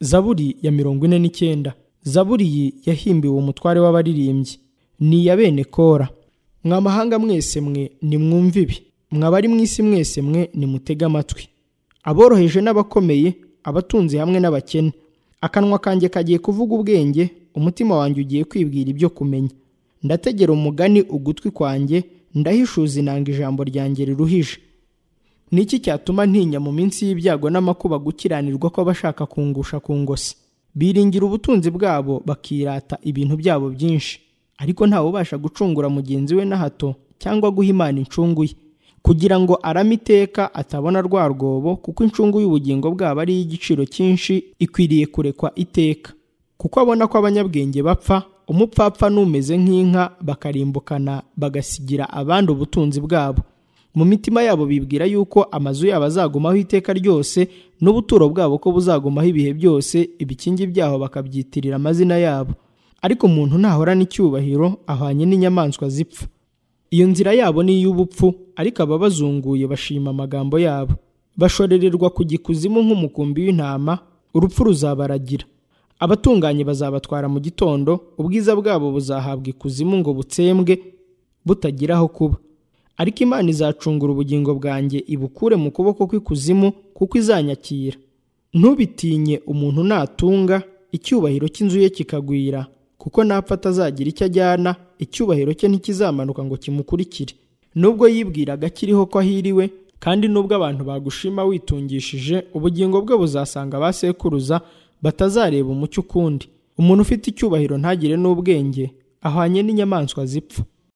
zaburi ya mirongo ine n'icyenda zaburi iyi yahimbiwe umutware w'abaririmbyi ni iya bene kora mwa mahanga mwese mwe nimwumve ibi mwa bari mu isi mwese mwe nimutege amatwi aboroheje n'abakomeye abatunze hamwe n'abakene akanwa kanjye kagiye kuvuga ubwenge umutima wanjye ugiye kwibwira ibyo kumenya ndategera umugani ugutwi kwanjye ndahishuza inanga ijambo ryanjye riruhije ni iki cyatuma ntinya mu minsi y'ibyago n'amakuba gukiranirwa kw'abashaka kungusha ku ngosi biringira ubutunzi bwabo bakirata ibintu byabo byinshi ariko ntawubasha gucungura mugenzi we na hato cyangwa guha imana incungu ye kugira ngo arame iteka atabona rwa rwobo kuko incungu y'ubugingo bwabo ari iy'igiciro cyinshi ikwiriye kurekwa iteka kuko abona ko abanyabwenge bapfa umupfapfa n'umeze nk'inka bakarimbukana bagasigira abandi ubutunzi bwabo mu mitima yabo bibwira yuko amazu yabo azagumaho iteka ryose n'ubuturo bwabo ko buzagumaho ibihe byose ibikingi byaho bakabyitirira amazina yabo ariko umuntu ntahorana icyubahiro ahwanye n'inyamaswa zipfa iyo nzira yabo ni iy'ubupfu ariko ababazunguye bashima amagambo yabo bashorererwa kujya ikuzimu nk'umukumbi w'intama urupfu ruzabaragira abatunganye bazabatwara mu gitondo ubwiza bwabo buzahabwa ikuzimu ngo butsembwe butagira aho kuba ariko imana izacungura ubugingo bwanjye ibukure mu kuboko kw'ikuzimu kuko izanyakira ntubitinye umuntu natunga icyubahiro cy'inzu ye kikagwira kuko napfa atazagira icyo ajyana icyubahiro cye ntikizamanuka ngo kimukurikire nubwo yibwiraga akiriho ko ahiriwe kandi nubwo abantu bagushima witungishije ubugingo bwe buzasanga ba sekuruza batazareba umucyo ukundi umuntu ufite icyubahiro ntagire n'ubwenge ahwanye n'inyamaswa zipfa